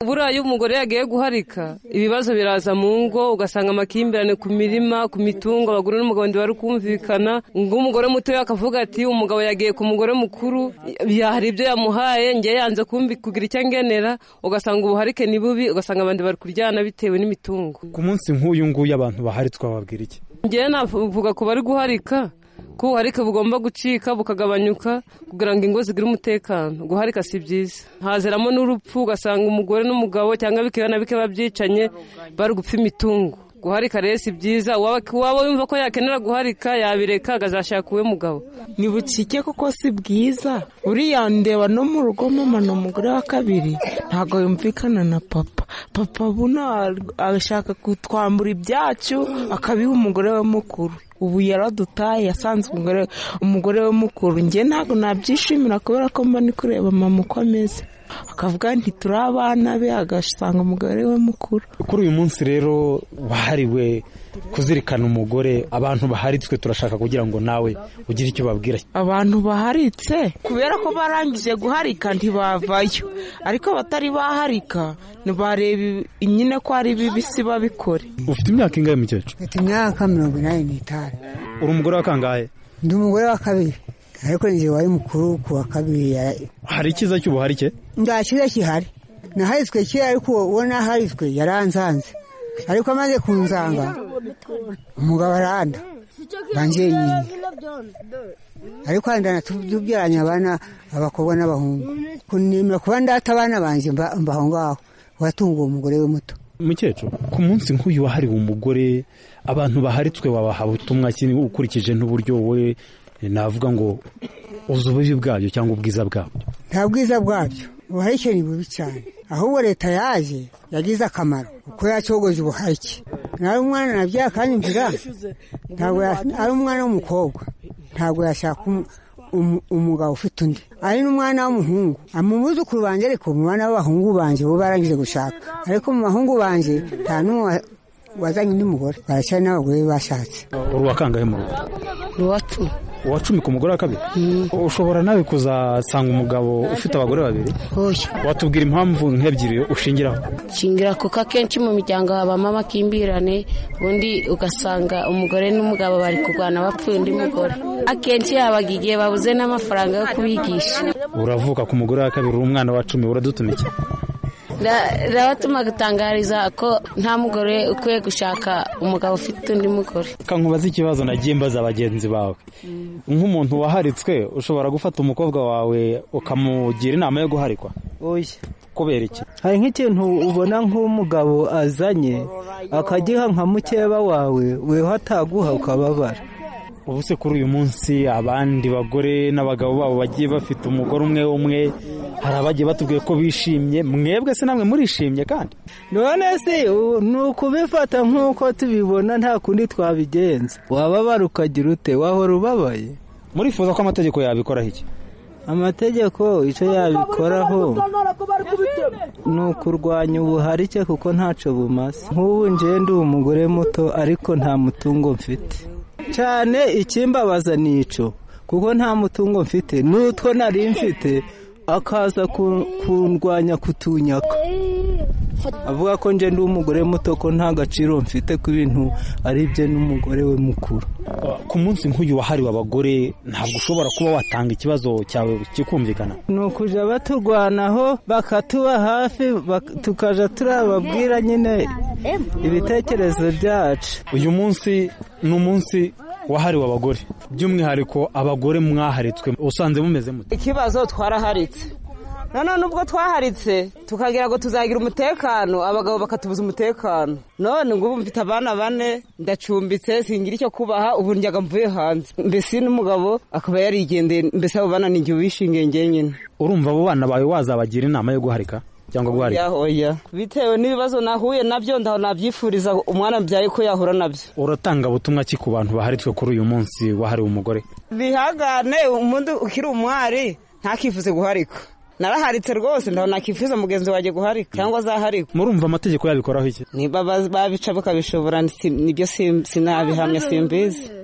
Buriya iyo umugore yagiye guharika ibibazo biraza mu ngo ugasanga amakimbirane ku mirima ku mitungo abagore n'umugabo ntibari kumvikana ngo umugore mutoya akavuga ati umugabo yagiye ku mugore mukuru hari ibyo yamuhaye ngewe yanze kugira icyo angenera ugasanga ubuharike ni bubi ugasanga abantu bari kuryana bitewe n'imitungo ku munsi nk'uyu nguyu abantu bahari twababwira iki ngewe navuga ku bari guharika ko ubuharike bugomba gucika bukagabanyuka kugira ngo ingo zigire umutekano guharika si byiza hazeramo n'urupfu ugasanga umugore n'umugabo cyangwa bikeya na bikeya babyicanye bari gupfa imitungo guharika rero si byiza uwaba yumva ko yakenera guharika yabireka agazashaka uwe mugabo bucike kuko si bwiza uriya ndeba no mu rugo mama ni umugore wa kabiri ntabwo yumvikana na papa papa buno arashaka kutwambura ibyacu akabiha umugore we mukuru ubu yaradutaye yasanze umugore umugore we mukuru njye ntabwo nabyishimira kubera ko mba ni kureba mama uko ameze akavuga ntituri abana be agasanga umugore we mukuru kuri uyu munsi rero wahariwe kuzirikana umugore abantu baharitswe turashaka kugira ngo nawe ugire icyo babwira abantu baharitse kubera ko barangije guharika ntibavayo ariko batari baharika ntibareba nyine ko ari bibisi babikore ufite imyaka ingahe mukecuru mfite imyaka mirongo inani n'itanu uri umugore wa kangahe ndi umugore wa kabiri ariko njye wari mukuru ku wa kabiri hari icyiza cy'ubuharike nta cyiza kihari naharitswe kera ariko uwo naharitswe yaranzanze ariko amaze kunzanga umugabo aranda banjye nyine ariko wenda tubyaranye abana abakobwa n'abahungu kunimira kuba ndata abana banjye mbaho ngaho watunguye umugore we muto mukecuru ku munsi nk'uyu wahariwe umugore abantu baharitswe babaha ubutumwa ukurikije n'uburyo wowe navuga ngo uzi ububi bwabyo cyangwa ubwiza bwabyo nta bwiza bwabyo ubuharike ni bubi cyane ahubwo leta yaje yagize akamaro kuko yacogoje ubuharike nawe umwana nabyara kandi nzira ntabwo ari umwana w'umukobwa ntabwo yashaka umugabo ufite undi ari n'umwana w'umuhungu mu muzukuru banjye ariko mu bana b'abahungu banjye bo barangije gushaka ariko mu bahungu banjye nta n'umwe wazanye n'umugore baracyari n'abagore bashatse uri uwakangahe mu rugo ni uwa cumi uwa cumi ku mugore wa kabiri ushobora nawe kuzasanga umugabo ufite abagore babiri watubwira impamvu nk'ebyiri ushingiraho shingira kuko akenshi mu miryango habamo amakimbirane ubundi ugasanga umugore n'umugabo bari kurwana bapfuye undi mugore akenshi yabaga igihe babuze n'amafaranga yo kubigisha uravuka ku mugore wa kabiri uri umwana wa cumi uradutumikiye rabatuma gutangariza ko nta mugore ukwiye gushaka umugabo ufite undi mugore nkubaza ikibazo nagiye mbaza bagenzi bawe nk'umuntu waharitswe ushobora gufata umukobwa wawe ukamugira inama yo guharikwa kubera iki hari nk'ikintu ubona nk'umugabo azanye akagiha nka mukeba wawe weho ataguha ukababara ubu se kuri uyu munsi abandi bagore n'abagabo babo bagiye bafite umugore umwe umwe hari abagiye batubwiye ko bishimye mwebwe se namwe murishimye kandi none se ni ukubifata nk'uko tubibona nta kundi twabigenza wababara ukagira ute wahora ubabaye murifuza ko amategeko yabikoraho iki amategeko icyo yabikoraho ni ukurwanya ubuharike kuko ntacyo bumaze nk'ubu ndi umugore muto ariko nta mutungo mfite cyane ikimbabaza ni icyo kuko nta mutungo mfite n'utwo nari mfite akaza kundwanya kutunyaka avuga ko njye ndi umugore muto ko nta gaciro mfite ku bintu ari bye n'umugore we mukuru ku munsi nk'uyu wahariwe abagore ntabwo ushobora kuba watanga ikibazo cyawe kikumvikana ni ukujya baturwanaho bakatuba hafi tukajya turababwira nyine ibitekerezo byacu uyu munsi ni umunsi wahariwe abagore by'umwihariko abagore mwaharitswe usanze mumeze muto ikibazo twaraharitse none nubwo twaharitse tukagira ngo tuzagira umutekano abagabo bakatubuza umutekano none ngubu mfite abana bane ndacumbitse singira icyo kubaha ubu njyaga mvuye hanze mbese n'umugabo akaba yarigendeye mbese abo bana ni igihe wishingiye nyine urumva abo bana bawe wazabagira inama yo guharika cyangwa guharika oya bitewe n'ibibazo nahuye nabyo ndaho nabyifuriza umwana mbyaye ko yahura nabyo uratanga butumwa ki ku bantu baharitswe kuri uyu munsi wahariwe umugore bihagane umuntu ukiri umwari ntakifuze guharika naraharitse rwose ndaho nakifuza mugenzi wanjye guharika cyangwa azaharika murumva amategeko yabikoraho iki niba babica bakabishobora nibyo sinabihamya simbizi